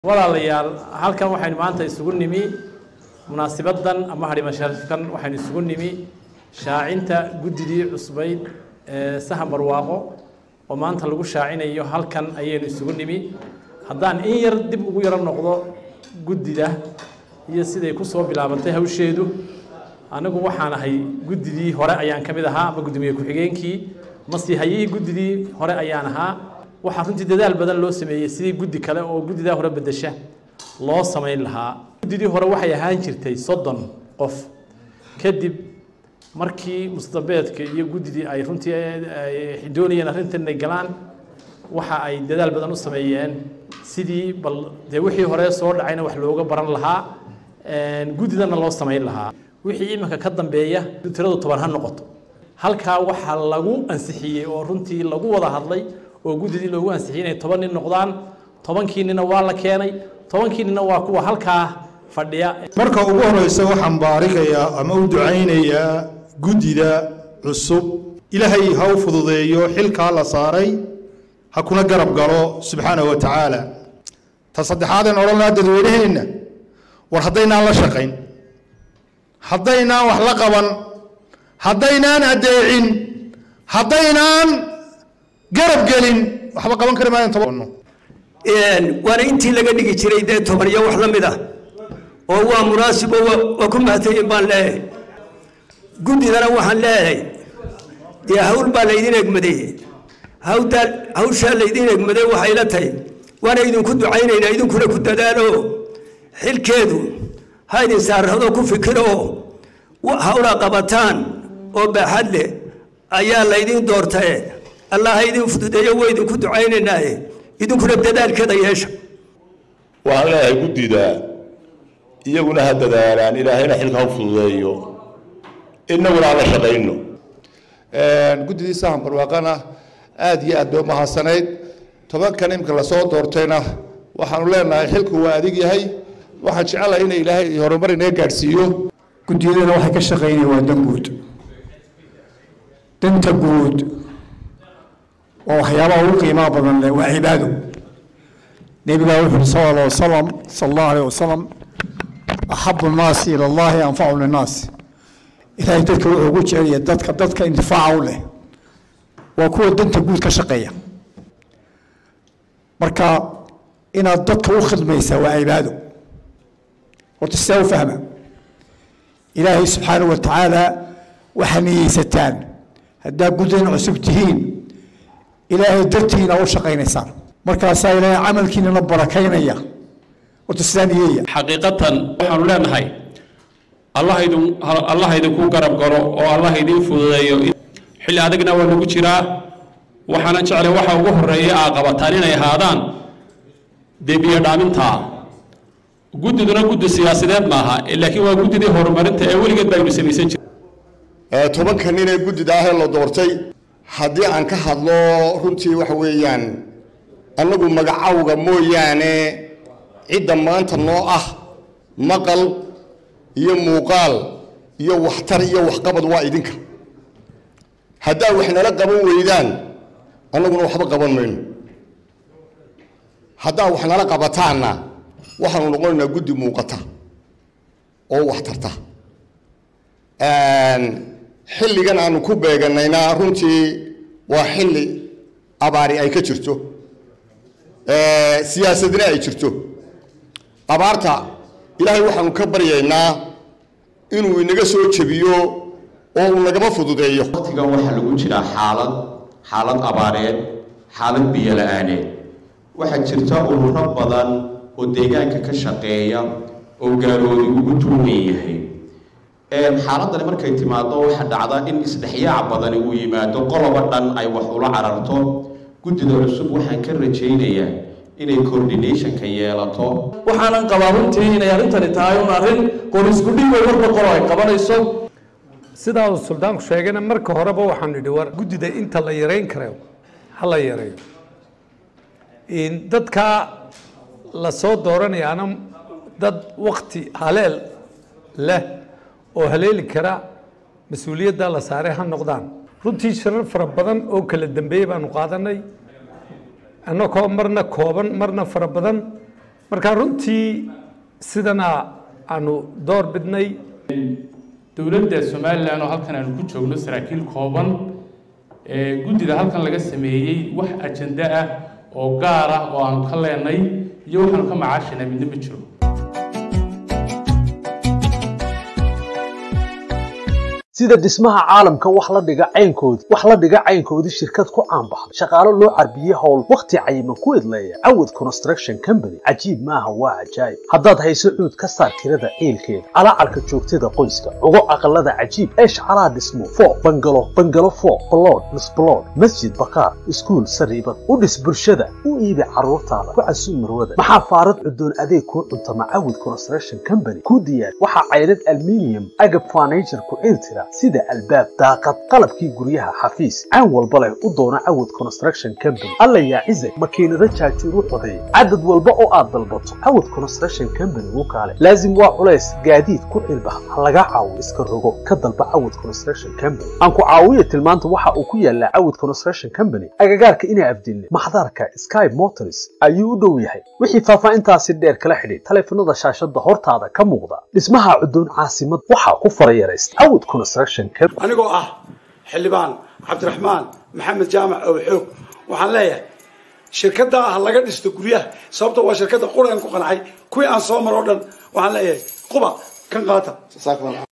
walaalayaal halkan waxaynu maanta isugu nimi munaasibadan ama hadhima sharifkan waxaynu isugu nimi shaacinta guddidii cusbayd ee sahan barwaaqo oo maanta lagu shaacinayo halkan ayaynu isugu nimi haddaan in yar dib ugu yaro noqdo guddida iyo siday kusoo bilaabantay hawsheedu anigu waxaan ahay guddidii hore ayaan ka mid ahaa ama guddoomiye ku-xigeenkii masiihayihii guddidii hore ayaan ahaa waxaa runtii dadaal badan loo sameeyey sidii guddi kale oo guddidaa hore bedesha loo samayn lahaa guddidii hore waxay ahaan jirtay soddon qof kadib markii mustabeedka iyo guddidii ay runtii ay doonayeen arrintan inay galaan waxa ay dadaal badan u sameeyeen sidii bal dee wixii hore soo dhacayna wax looga baran lahaa guddidana loo samayn lahaa wixii iminka ka dambeeya tiradu toban ha noqoto halkaa waxaa lagu ansixiyey oo runtii lagu wada hadlay oo guddidii loogu ansixiyey inay toban nin noqdaan tobankii nina waa la keenay tobankii nina waa kuwa halkaa fadhiya marka ugu horeysa waxaan baarikayaa ama u ducaynayaa guddida cusub ilaahay ha u fududeeyo xilkaa la saaray ha kuna garab galo subxaanahu wa tacaala ta saddexaadeen odhan lahaa dadweynaheenna war haddaynaan la shaqayn haddaynaan wax la qaban haddaynaan addeecin haddaynaan garab gelin waxba qaban kari maayan toban waana intii laga dhigi jiray dee toban iyo wax la mid ah oo waa munaasib oo waa ku mahadsanyin baan leeyahay guddidana waxaan leeyahay dee hawl baa laydin egmaday hawdaa hawshaa laydin egmaday waxay la tahay waana idinku ducaynaynaa idinkuna ku dadaalo xilkeedu ha idin saarado ku fikiro hawla qabataan oo baaxad leh ayaa laydin doortae allah ha idin fududeeyo waa idinku ducaynaynaaye idinkuna dadaalkeeda yeesha waxaan leeyahay guddida iyaguna ha dadaalaan ilaahayna xilka ha fududeeyo innaguna ha la shaqayno guddidii sahan barwaaqana aada iyo aad bay umahadsanayd tobankan imka lasoo doortayna waxaanu leenahay xilku waa adig yahay waxaan jecelahay ina ilaahay horumar inaga gaadhsiiyo guddiyadana waxay ka shaqaynaya waa dan guud danta guud waa waxyaabaha ugu qiimaha badan leh waa cibaado nebigaa wuxu uhi sal alla wasalam sala allahu alayh wasalam axabu nnaasi ila allahi anfacu linnaas ilaahay dadka wuxuu ugu jecelaya dadka dadka intifaaca u leh waa kuwa danta guud ka shaqeeya marka inaad dadka u khidmaysaa waa cibaado horta sidaa u fahma ilaahay subxaanahu wa tacaala waxaa niyeysataan haddaa guddan cusub tihiin ilaahay dartiina u shaqaynaysaan markaasaa ilaahay camalkiinana barakaynaya horta sidaa niyeeya xaqiiqatan waxaanu leenahay allah idin allah idinku garab galo oo allah idin fududeeyo xilli adagna waa nagu jiraa waxaana jeclay waxa ugu horeeya aa qabataan inay ahaadaan debiyo dhaamintaa guddiduna guddi siyaasadeed maaha laakiin waa guddidii horumarinta ee weligeed baynu samaysan jir tobanka nin ee guddida ahee la doortay haddii aan ka hadlo runtii waxa weeyaan annagu magacawga mooyaane cidda maanta noo ah maqal iyo muuqaal iyo waxtar iyo waxqabad waa idinka haddaa wax nala qaban weydaan annaguna waxba qaban mayno haddaa wax nala qabataanna waxaanu noqonaynaa guddi muuqata oo wax tarta xilligan aanu ku beeganayna runtii waa xilli abaari ay ka jirto siyaasadna ay jirto abaarta ilaahay waxaanu ka baryaynaa inuu inaga soo jebiyo oo uu nagama fududeeyo waqtigan waxaa lagu jiraa xaalad xaalad abaareed xaalad biyo la-aaneed waxaa jirta ururo badan oo deegaanka ka shaqeeya oo gaaloodi ugu tuugan yahay xaaladani markay timaado waxaa dhacda in isdhexyaac badani uu yimaado qoloba dhan ay wax ula cararto guddida cusub waxaan ka rajaynayaa inay coordinationka yeelato waxaanan qabaa runtii inay arrintani tahay un arrin qorisgudhigo warba qolo ay qabanayso sidaa uu suldaanku sheegayna marka horeba waxaan idhi war guddida inta la yareyn karayo ha la yareeyo dadka la soo dooranayaana dad wakti haleel leh oo haleeli kara mas-uuliyadda la saaray ha noqdaan runtii shirar fara badan oo kala dambeeyey baanu qaadanay annagoo marna kooban marna fara badan marka runtii sidana aanu door bidnay dowladda somalilan oo halkan aanu ku joogno saraakiil kooban guddida halkan laga sameeyey wax ajenda ah oo gaar ah oo aanu ka leenay iyo waxaanu ka macaashinaa midna ma jiro sida dhismaha caalamka wax la dhiga caynkoodii wax la dhiga caynkoodii shirkad ku caanbaxday shaqaalo loo carbiyey howl wakhti cayiman ku idleeya cawad construction company cajiib maaha waa cajaayib haddaad hayso cuud ka saar tirada ciilkeeda calaacarka joogtada qoyska ugo aqalada cajiib ee shacalaha dhismo foo bangalo bangalo foo balood misbalood masjid bakaar iskuul sariibad u dhis bulshada u iibi carruurtaada ku casuu marwada maxaa faarad cudoon adeeg kuu cuntama cawad construction company ku diyaar waxaa caydhad alminium agab furniture ku ciiltira sida albaab daaqad qalabkii guryaha xafiis caan walba leh u doona cawad construction company alla yaa cizag makiinado jaajuur u codeeya cadad walba oo aad dalbato cawad construction company u kaale laazim waa culays gaadiid ku cilbax ha laga caawo iska rogo ka dalba cawad construction company aan ku caawiya tilmaanta waxa uu ku yaalaa cawad construction company agagaarka inaa afdilne maxdarka sky motors ayuu u dhow yahay wixii faahfaahintaasi dheer kala xidhiid taleefanada shaashada hortaada ka muuqda dhismaha cudoon caasimad waxaa ku farayaraysta cawad construction anigoo ah xildhibaan cabdiraxmaan maxamed jaamac oo xoog waxaan leeyahay shirkadda ah laga dhisto guryaha sababta waa shirkadda quraan ku qancay kuwii aan soo maro o dhan waxaan leeyahay quba kan qaata